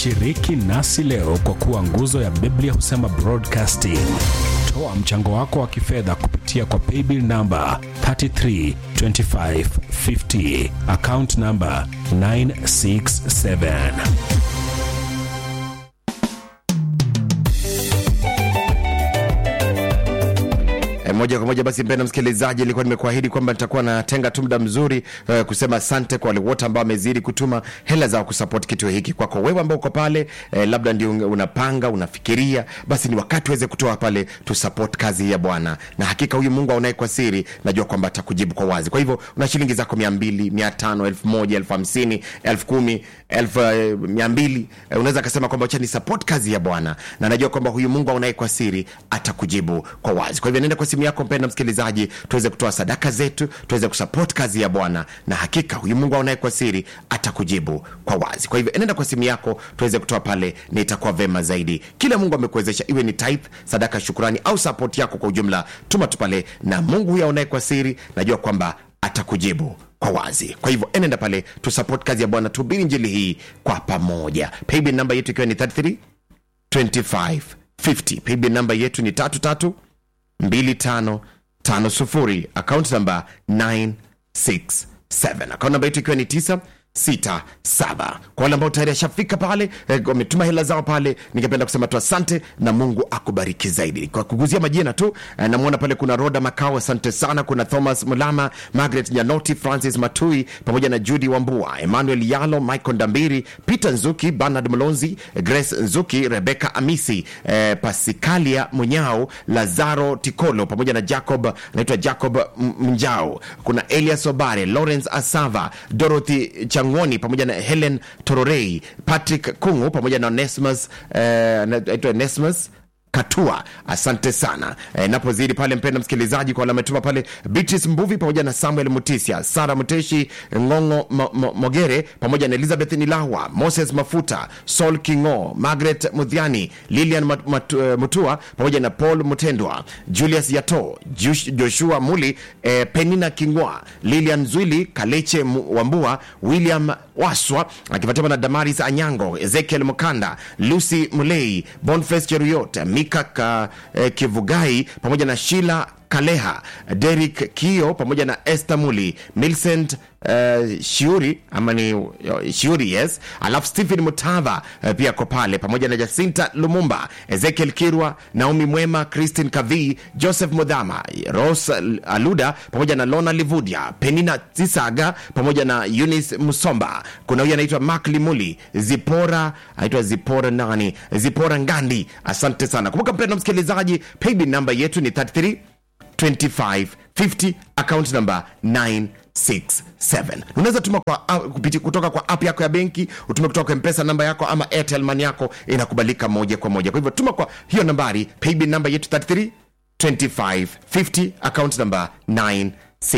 Shiriki nasi leo kwa kuwa nguzo ya Biblia husema broadcasting. Toa mchango wako wa kifedha kupitia kwa paybill namba 332550 account namba 967. E, moja kwa moja basi, mpendwa msikilizaji, ilikuwa nimekuahidi kwamba nitakuwa natenga tu muda mzuri e, kusema asante kwa wale wote ambao wamezidi kutuma hela zao kusupport kituo hiki. Kwako wewe ambao uko pale e, labda ndio unapanga unafikiria, basi ni wakati uweze kutoa pale tu support kazi ya Bwana, na hakika huyu Mungu aonaye kwa siri, najua kwamba atakujibu kwa wazi. Kwa hivyo una shilingi zako mia mbili, mia tano, elfu moja, elfu hamsini, elfu kumi, elfu eh, mia mbili, eh, unaweza akasema kwamba acha ni support kazi ya Bwana, na najua kwamba huyu Mungu aonaye kwa siri atakujibu kwa wazi. Kwa hivyo nenda kwa simu yako mpenda msikilizaji, tuweze kutoa sadaka zetu, tuweze kusupport kazi ya Bwana, na hakika huyu Mungu aonaye kwa siri atakujibu kwa wazi. Kwa hivyo enenda kwa simu yako, tuweze kutoa pale, na itakuwa vema zaidi. Kile Mungu amekuwezesha, iwe ni tithe, sadaka, shukrani au support yako kwa ujumla, tuma tu pale, na Mungu huyu aonaye kwa siri, najua kwamba atakujibu kwa wazi. Kwa hivyo enenda pale, tusupport kazi ya Bwana, tuhubiri njili hii kwa pamoja. Paybill namba yetu ikiwa ni 33 25 50. Paybill namba yetu ni tatu tatu 2550 account namba 967 account namba yetu ikiwa ni 967 kwa wale ambao tayari ashafika pale eh, wametuma hela zao pale ningependa kusema tu asante na mungu akubariki zaidi kwa kuguzia majina tu eh, namwona pale kuna roda makao asante sana kuna thomas mulama margaret nyanoti francis matui pamoja na judi wambua emmanuel yalo michael ndambiri peter nzuki bernard mlonzi grace nzuki rebeka amisi eh, pasikalia munyao lazaro tikolo pamoja na jacob anaitwa jacob M- mnjao kuna elias obare lawrence asava dorothy changoni pamoja na helen tororei patrick kungu pamoja na onesmus eh, anaitwa onesmus katua asante sana e, napozidi pale mpenda msikilizaji kwa wale ametuma pale beatrice mbuvi pamoja na samuel mutisia sara muteshi ngongo mo, mo, mogere pamoja na elizabeth nilawa moses mafuta sol kingo margaret mudhiani lilian mat, mat, uh, mutua pamoja na paul mutendwa julius yato Jush, joshua muli eh, penina kingwa lilian zwili kaleche Mu- wambua william waswa akifuatiwa na damaris anyango ezekiel mukanda lucy mulei bonface cheruyot mika ka, eh, kivugai pamoja na shila kaleha derik kio pamoja na este muli milcent Uh, shiuri ama ni uh, shiuri yes alafu stephen mutava uh, pia ko pale pamoja na jacinta lumumba ezekiel kirwa naomi mwema christine kavi joseph mudhama ros aluda pamoja na lona livudia penina tisaga pamoja na unis musomba kuna huyu anaitwa mak limuli zipora anaitwa zipora nani zipora ngandi asante sana kumbuka mpendo msikilizaji paybill namba yetu ni 33 2550 account number 967 unaweza tuma kwa, uh, kupiti, kutoka kwa app yako ya benki utume kutoka kwa mpesa namba yako ama airtel money yako inakubalika moja kwa moja kwa hivyo tuma kwa hiyo nambari paybill namba yetu 33 2550 account number 967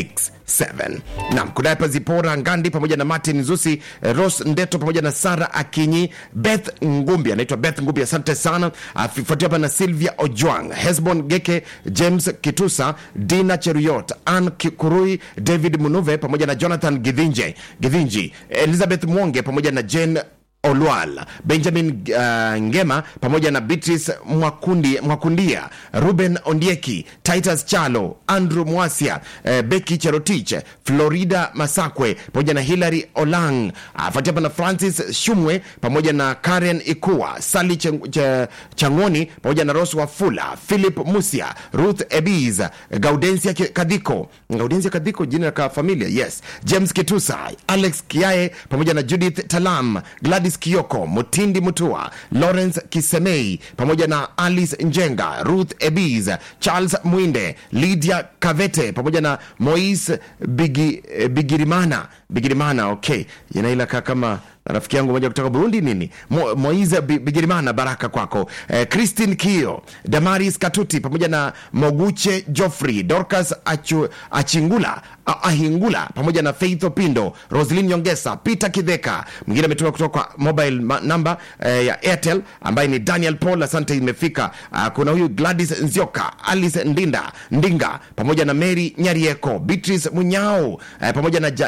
nam kunaye pa zipora ngandi pamoja na martin zusi eh, ros ndeto pamoja na sara akinyi beth ngumbi anaitwa beth ngumbi asante sana afuatia hapa na silvia ojwang hesbon geke james kitusa dina cheruyot an kurui david munuve pamoja na jonathan githinje githinji elizabeth mwonge pamoja na jane olwal benjamin uh, ngema pamoja na beatrice Mwakundi, mwakundia ruben ondieki titus chalo andrew mwasia uh, beki cherotich florida masakwe pamoja na hilary olang afuatia uh, na francis shumwe pamoja na karen ikua sali Ch Ch changoni pamoja na ros wafula philip musia ruth ebis gaudensia Ki- kadhiko gaudensia kadhiko jina la familia yes james kitusa alex kiae pamoja na judith talam gladys kioko mutindi mutua lawrence kisemei pamoja na alice njenga ruth ebis charles mwinde lydia kavete pamoja na mois Bigi, eh, bigirimana bigirimana okay inailaka kama rafiki yangu moja kutoka burundi nini Mo, moise Bi- bigirimana baraka kwako eh, christine kio damaris katuti pamoja na moguche joffrey dorcas Achu, achingula A- ahingula pamoja na faith opindo roslin nyongesa peter kidheka mwingine ametuma kutoka kwa mobile ma- number eh, ya airtel ambaye ni daniel paul asante imefika uh, kuna huyu gladys nzioka alice ndinda ndinga pamoja na mary nyarieko beatrice munyao eh, pamoja na Ja- jelaga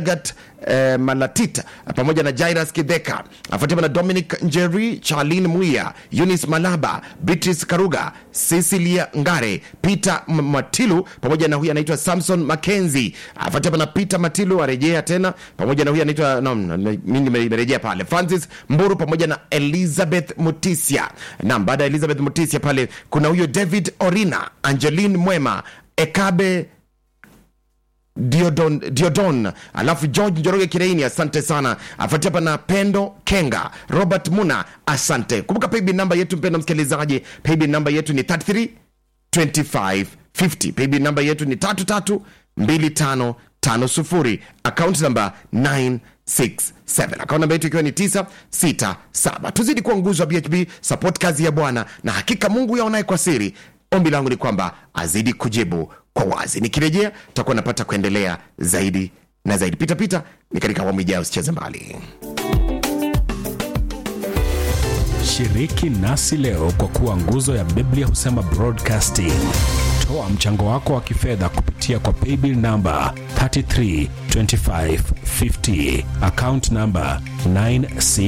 Lagat eh, Malatit pamoja na Jairus Kidheka, afuatiwa na Dominic Njeri, Charlin Muia, Eunice Malaba, Beatrice Karuga, Cecilia Ngare, Peter M- Matilu pamoja na huyu anaitwa Samson Mackenzie, afuatiwa na Peter Matilu arejea tena pamoja na huyu anaitwa no, no, no, mimi nimerejea pale Francis Mburu pamoja na Elizabeth Mutisia. Naam, baada ya Elizabeth Mutisia pale kuna huyo David Orina, Angeline Mwema, Ekabe Diodon, Diodon alafu George Njoroge Kireini, asante sana. Afuatia hapa na Pendo Kenga, Robert Muna, asante. Kumbuka paybill namba yetu, mpendo msikilizaji, paybill namba yetu ni 33 25 50. Paybill namba yetu ni 33 25 50. Account namba 967 akaunti namba yetu ikiwa ni 967. Tuzidi kuwa nguzo wa BHB, support kazi ya Bwana, na hakika Mungu yaonaye kwa siri. Ombi langu ni kwamba azidi kujibu kwa wazi. Nikirejea tutakuwa napata kuendelea zaidi na zaidi. Pitapita ni katika awamu ijayo, usicheze mbali. Shiriki nasi leo kwa kuwa nguzo ya Biblia husema broadcasting. Toa mchango wako wa kifedha kupitia kwa paybill namba 332550 account namba 96